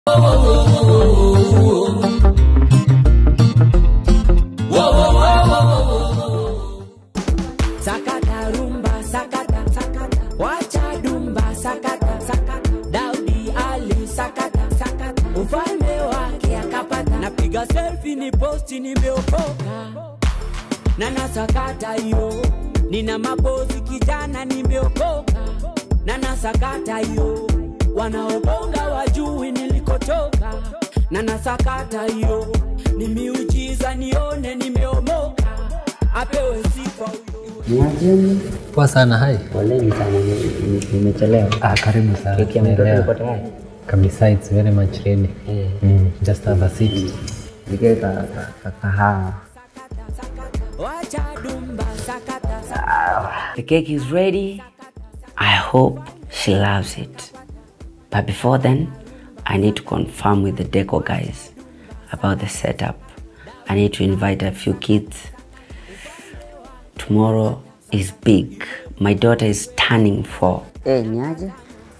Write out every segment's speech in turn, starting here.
Sakata rumba sakata sakata wacha dumba sakata sakata Daudi Ali sakata sakata ufalme wake akapata napiga selfie ni posti nimeokoka na nasakata hiyo nina mapozi kijana nimeokoka na nasakata hiyo wanaobonga wajui nilikotoka na nasakata hiyo ni miujiza nione nimeomoka apewe sifa huyo Niajeni. Poa sana, hai. Poleni sana ni- ni- nimechelewa. Ah, karibu sana. Keki ya mtoto Naelewa. iko tayari? Kabisa, it's very much ready. Eh. Mm, just have a seat. Nikae ka ka- ka- kahawa. wacha dumba sakata sakata The cake is ready. I hope she loves it. But before then, I need to confirm with the deco guys about the setup. I need to invite a few kids. Tomorrow is big. My daughter is turning four. Eh, niaje?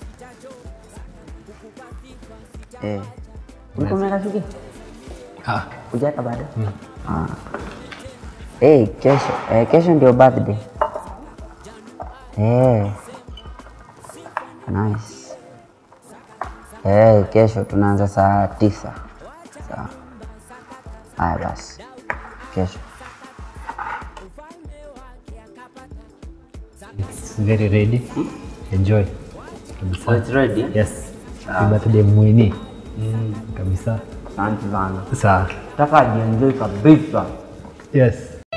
Eh. Ulikuwa umeweka shughuli? Ah, Hujaweka bado? Ah. Eh, kesho, eh, kesho ndio birthday. Eh. Nice. Eh, kesho tunaanza saa tisa. Sawa. Haya basi. Kesho. it's very ready. Enjoy. Kabisa. ready? Yes. Happy birthday Mwini. Kabisa. Asante sana. Sawa. Nataka ajienjoy kabisa. Yes.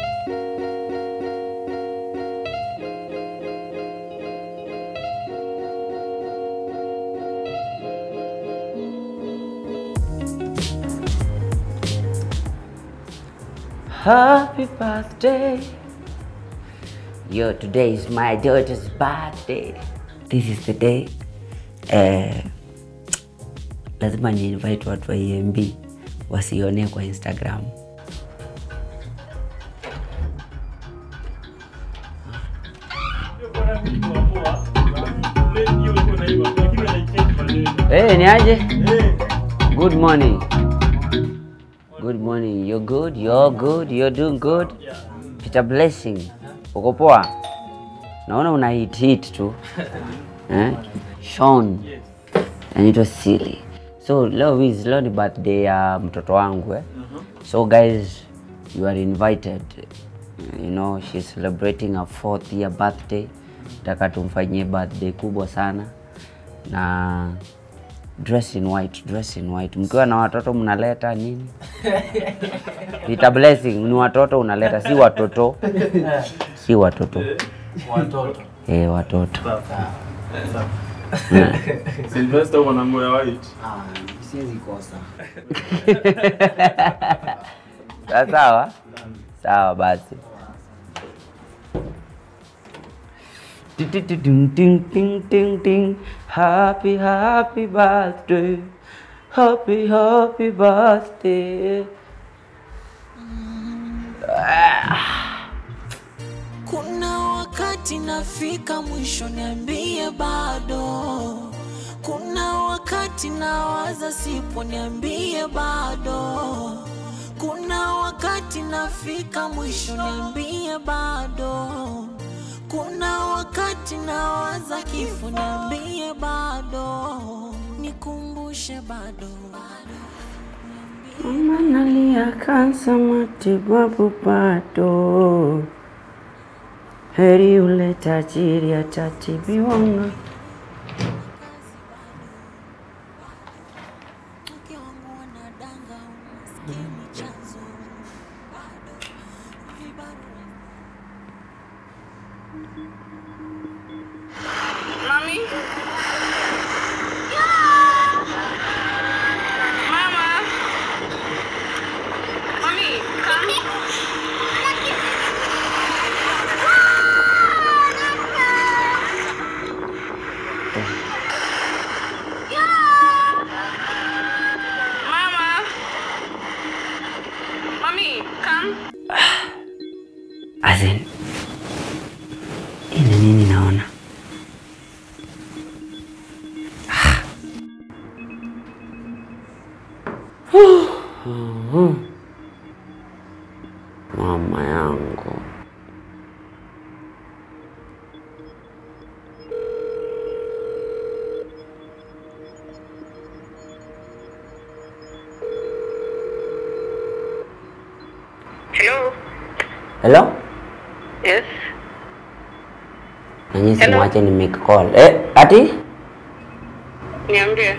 Happy birthday. Yo, today is my daughter's birthday. This is the day. Eh, lazima ni invite watu wa EMB wasione kwa Instagram. Hey, ni aje? Good morning. Good morning. You're good. You're good. You're doing good. Peter Blessing. Uko poa? Naona una hit hit tu. eh? Sean. Anaitwa Silly. So leo is leo ni birthday ya mtoto wangu eh? So guys, you are invited. You know, she's celebrating her fourth year birthday. Nataka tumfanyie birthday kubwa sana na dress in white, dress in white. Mkiwa na watoto mnaleta nini? Peter Blessing ni watoto unaleta, si watoto, si watoto, Watoto. eh, watoto. Sylvester mwanangu ya white. Siwezi kosa. Sawa sawa, sawa basi. Ting, ting, ting, ting, ting, ting, ting. Happy happy birthday, happy happy birthday. Kuna wakati nafika mwisho, niambie bado. Kuna wakati nawaza sipo, niambie bado. Kuna wakati nafika mwisho, niambie bado. Kuna wakati nawaza kifo, niambie bado. Nikumbushe bado. Mama nalia kansa, matibabu bado. Heri ule tajiri atatibiwa na Mke wangu wanadanga, umaskini chanzo. Bado. Vibarua Mommy? Mama? Mommy, come. Mama? Mommy, come. As in, hii ni nini naona? Mama yangu. Hello. Hello? Yes. Nanyi Hello? simwache ni make call. Eh, ati Niambie.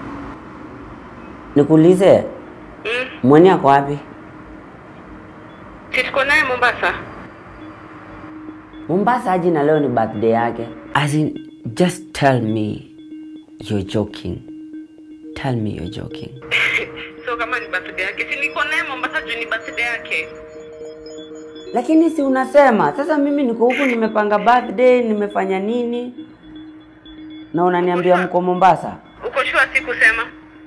nikuulize Mm. mweni ako wapi? Si tuko naye Mombasa. Mombasa aje na leo ni birthday yake. As in, just tell me you're joking. Tell me you're joking. So kama ni birthday yake, si niko naye Mombasa juu ni birthday yake. Lakini si unasema sasa, mimi niko huku nimepanga birthday, nimefanya nini, na unaniambia mko Mombasa. Uko sure si kusema?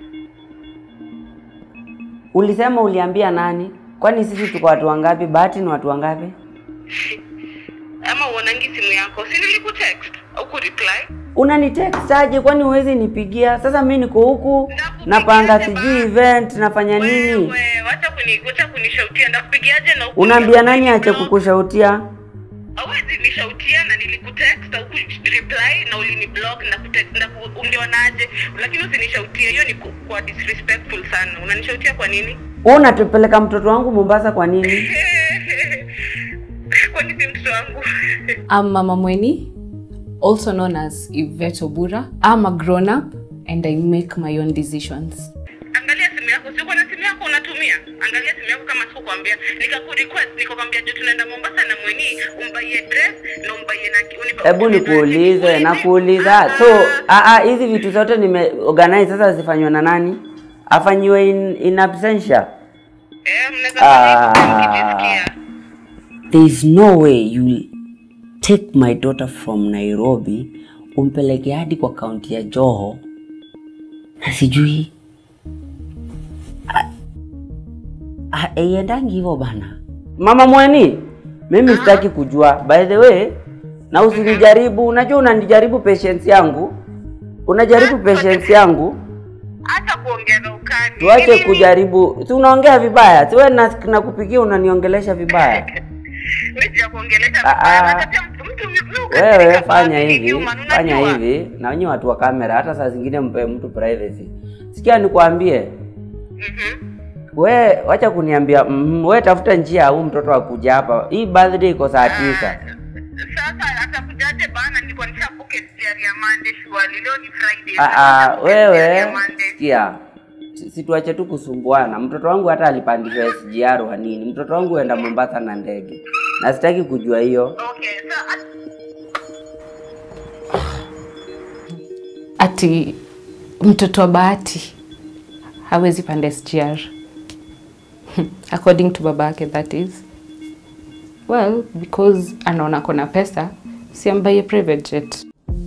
Ulisema uliambia nani? Kwani sisi tuko watu wangapi? Bahati ni watu wangapi? Ama uonangi simu yako? Si nilikutext au kureply? Unanitext aje? Kwani huwezi nipigia? Sasa mimi niko huku napanga sijui event, nafanya nini? Wewe, wacha kuni wacha kunishautia ndakupigiaje na huku Unaambia nani ache block? kukushautia? Hawezi nishautia na nilikutext au reply na uliniblock na kutext na ku- ungeonaje? Lakini usinishautie, hiyo ni ku- kwa disrespectful sana. Unanishautia kwa nini? Wewe unatupeleka mtoto wangu Mombasa kwa nini? Kwani si mtoto wangu? I'm Mama Mweni, also known as Yvette Obura. I'm a grown up and I make my own decisions. Angalia simu yako, sio na simu yako unatumia. Angalia simu yako kama sikukwambia. Nikakurequest, nikakwambia je, tunaenda Mombasa na Mweni, umbaie dress na umbaie na unipa. Hebu nikuulize, nakuuliza. So, ah ah, hizi vitu zote nime organize sasa zifanywe na nani? Afanyiwe in, in absentia. Eh, mnaweza fanya hivyo mkijisikia. There is no way you take my daughter from Nairobi umpeleke hadi kwa kaunti ya Joho na sijui Ah, ah, iendangi hivyo bana. Mama Mweni, mimi sitaki kujua. By the way, na usinijaribu, unajua unanijaribu patience yangu, unajaribu patience yangu. Hata kuongeza ukali. Tuache Nini? kujaribu, si unaongea vibaya, si wewe na nakupigia unaniongelesha vibaya. Mimi sijakuongelesha Ah, vibaya. ah. Hata mtu mtu mtu Wewe ukasirika fanya kwa hivi, human, fanya unajua? hivi, na wenye watu wa kamera, hata saa zingine mpe mtu privacy. Sikia nikwambie, Mhm. we wacha kuniambia mm, we tafuta njia au mtoto akuja hapa. Hii birthday iko saa tisa. Sasa atakujaje bana? Nilikuwa nishapoke diary ya Monday shwali. Leo ni Friday. Ah, Sasa ah, nishapoke diary ya wewe Monday. sikia, Si- situache tu kusumbuana. Mtoto wangu hata alipandishwa SGR wa nini? Mtoto wangu huenda Mombasa na ndege, na sitaki kujua hiyo. Okay, so at- Ati mtoto wa Bahati hawezi panda SGR. According to baba yake that is. Well, because anaona kona pesa, si ambaye private jet.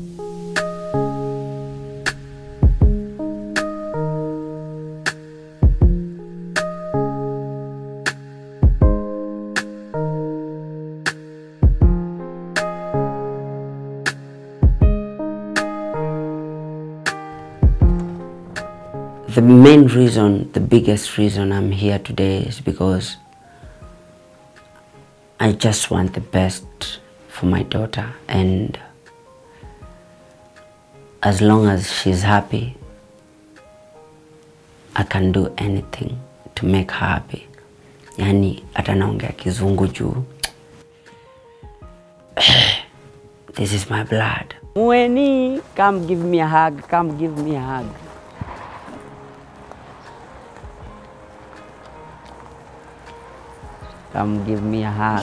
The main reason, the biggest reason I'm here today is because I just want the best for my daughter and as long as she's happy, I can do anything to make her happy. Yani hata naongea kizungu juu. This is my blood. Mweni, come give me a hug, come give me a hug. Come give me a hug.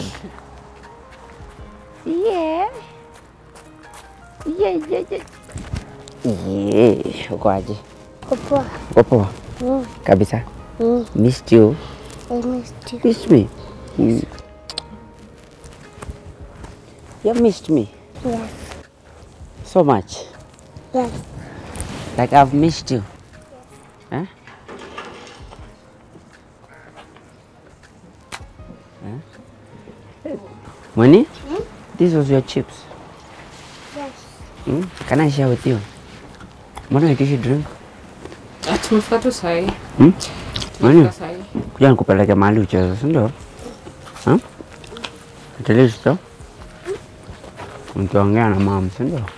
Yeah. Yeah, yeah, yeah. Yeah, uko aje? Poa. Uko poa? Kabisa. Missed you. I missed you. Missed me. Mm. You missed me Yes. so much. Yes. Like I've missed you. Huh? Huh? Money? This was your chips. Yes. Hmm? Can I share with you? Mbona uitishi drink? Tumefika tu sahi. Hmm? Nani? Kuja nikupeleke mahali ucheze, si ndio? Ha? At least tu. Nikiongea na mama, si ndio?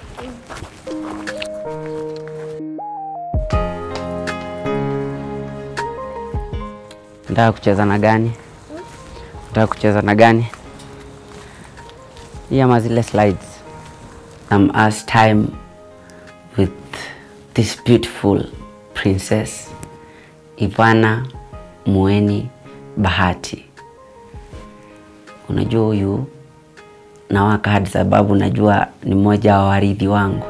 Nataka kucheza na gani? Nataka kucheza na gani? Hii ama zile slides. I'm as time with this beautiful princess Ivana Mueni Bahati. Unajua huyu nawaka hadi sababu najua ni mmoja wa warithi wangu.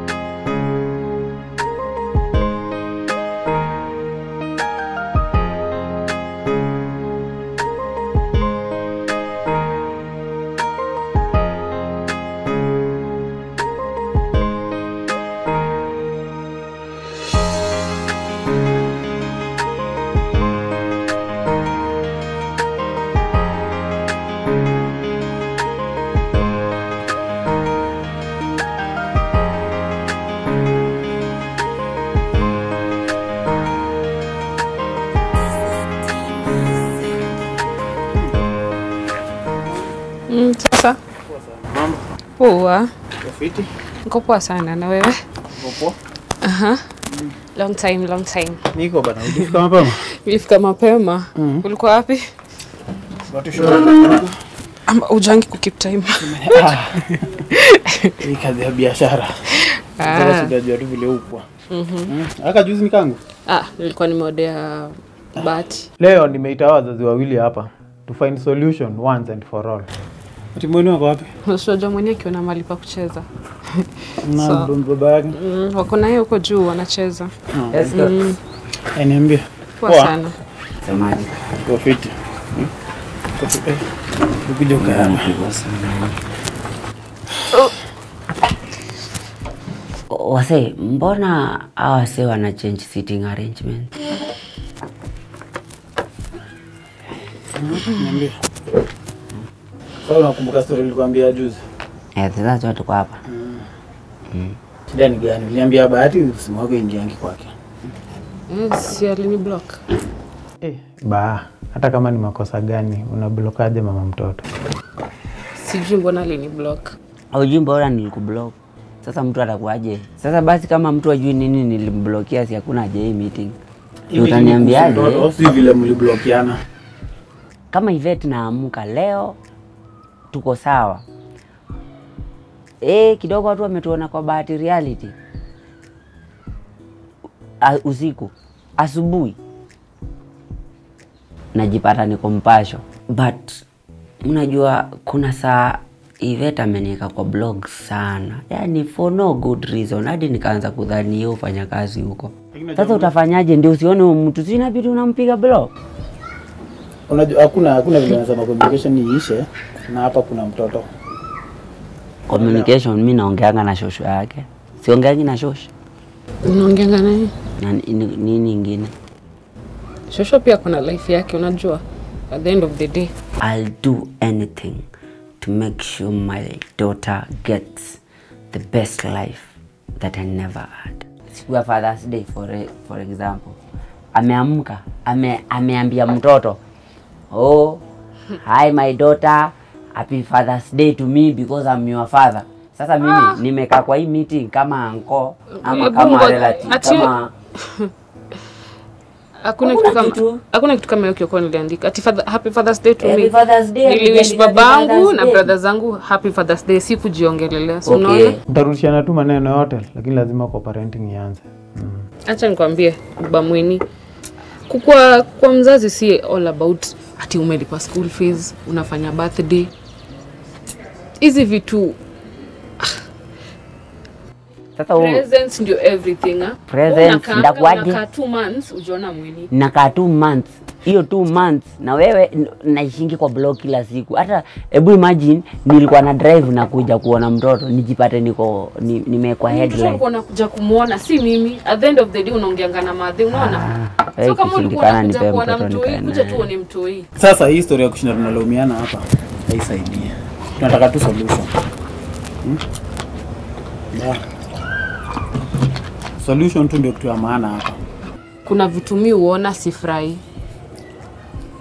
Mm, sasa poa, niko poa sana. Na wewe? Aha. Long time, long time. Niko bana, ulifika mapema? Nilifika mapema. Ulikuwa wapi? Watu shule. Ama ujangi ku keep time? Hii kazi ya biashara. Ah. Sasa tunajua tu vile upwa. Mm. Aka juzi ni kangu. Ah, nilikuwa nimeodea bahati. Leo nimeita wazazi wawili hapa to find solution once and for all. Ati mwenu wako wapi? Unajua mwenyewe akiona mahali pa kucheza. Na So- baba yake. Mm, wako naye huko juu wanacheza. Let's go. Mm, Eh, niambie. poa Poa. sana. Semaji. Kwa fiti. Hmm? Kwa fiti. Eh, Ukija ukae hapa. Wase, mbona hawa wase wana change sitting arrangement? Niambie. Sasa unakumbuka story nilikwambia juzi? Eh, sasa tu tuko hapa. Shida ni gani? Niliambia Bahati simu yako ingiangi kwake. Eh, si alini block. Eh, ba, hata kama ni makosa gani unablokaje mama mtoto? Sijui mbona alini block. Haujui mbona nilikublock. Sasa mtu atakuaje? Sasa basi kama mtu ajui nini nilimblokia, si hakuna haja hii meeting. Hivi Utaniambiaje? ni kuhusu mtoto, Si vile mliblokiana. Kama Ivete naamka leo tuko sawa. Eh, kidogo watu wametuona kwa bahati reality. A, usiku asubuhi najipata niko mpasho, but unajua kuna saa Ivete ameniweka kwa blog sana, yani for no good reason, hadi nikaanza kudhani yeye ufanya kazi huko. Sasa utafanyaje ndio usione huyo mtu, si inabidi unampiga blog? Unajua hakuna hakuna vile nasema communication iishe na hapa kuna mtoto. Communication mi naongeanga na shosho yake, siongeangi na shosho Unaongeanga naye? na ni- ni- nini ingine. Shosho pia kuna life yake unajua. At the end of the day. I'll do anything to make sure my daughter gets the best life that I never had. Siku ya Father's Day for, e- for example, ameamka ame, ameambia mtoto oh, hi my daughter, happy Father's Day to me because I'm your father. Sasa mimi nimekaa kwa hii meeting kama anko ama Hebu kama ngoja, relative ati- kama Hakuna Hakuna kitu kama kitu. hakuna kitu kama hiyo kioko niliandika. Ati father, happy Father's Day to Happy me. Father's Day, Niliwish happy Father's babangu na Day. brother zangu happy Father's Day, si kujiongelelea. So okay. unaona? Mtarudishiana tu maneno yote lakini lazima kwa parenting ianze. Acha nikwambie baba Mwini, kukua kwa mzazi si all about ati umelipa school fees, unafanya birthday. Hizi vitu Sasa huo- presents ndio everything ah. Presents, Unakaanga, ndakuaje? unakaa two months ujiona Mwini. nakaa two months hiyo two months na wewe n- naishingi kwa blog kila siku hata hebu imagine nilikuwa na drive na kuja kuona mtoto nijipate niko ni- nimewekwa Mtoto headline alikuwa anakuja kumuona, si mimi. At the end of the day unaongeanga na madhe, unaona? Ah, eh, So kama ulikuwa ikishindikana unakuja nipe kuona mtoto mtoi, nikae kuja naye. tu uone mtoi. Sasa hii story ya kushinda tunalaumiana hapa haisaidii. Tunataka tu solution. Hmm? Yeah. Solution tu ndio kitu ya maana hapa. Kuna vitu mi uona sifurahi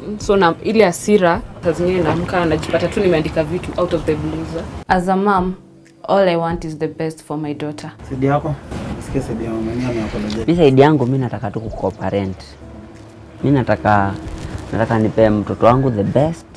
so na ile hasira saa zingine naamka najipata tu nimeandika vitu out of the blue as a mom all i want is the best for my daughter Sidi yako? Sikia sidi ya mama yenyewe ameapologize. mi saidi yangu mi nataka tu kucooperate mi nataka nataka nipe mtoto wangu the best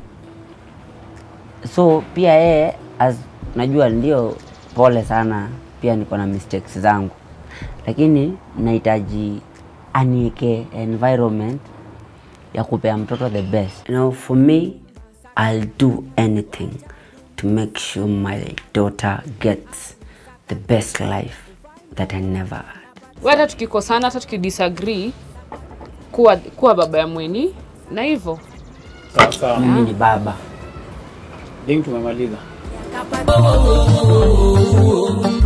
so pia yeye as najua ndio pole sana pia niko na mistakes zangu lakini nahitaji anieke environment ya kupea mtoto the best you know, for me i'll do anything to make sure my daughter gets the best life that i never had We hata tukikosana hata tukidisagree kuwa, kuwa baba ya mweni na hivyo Sawa sawa. mimi ni baba Ding tumemaliza. Oh,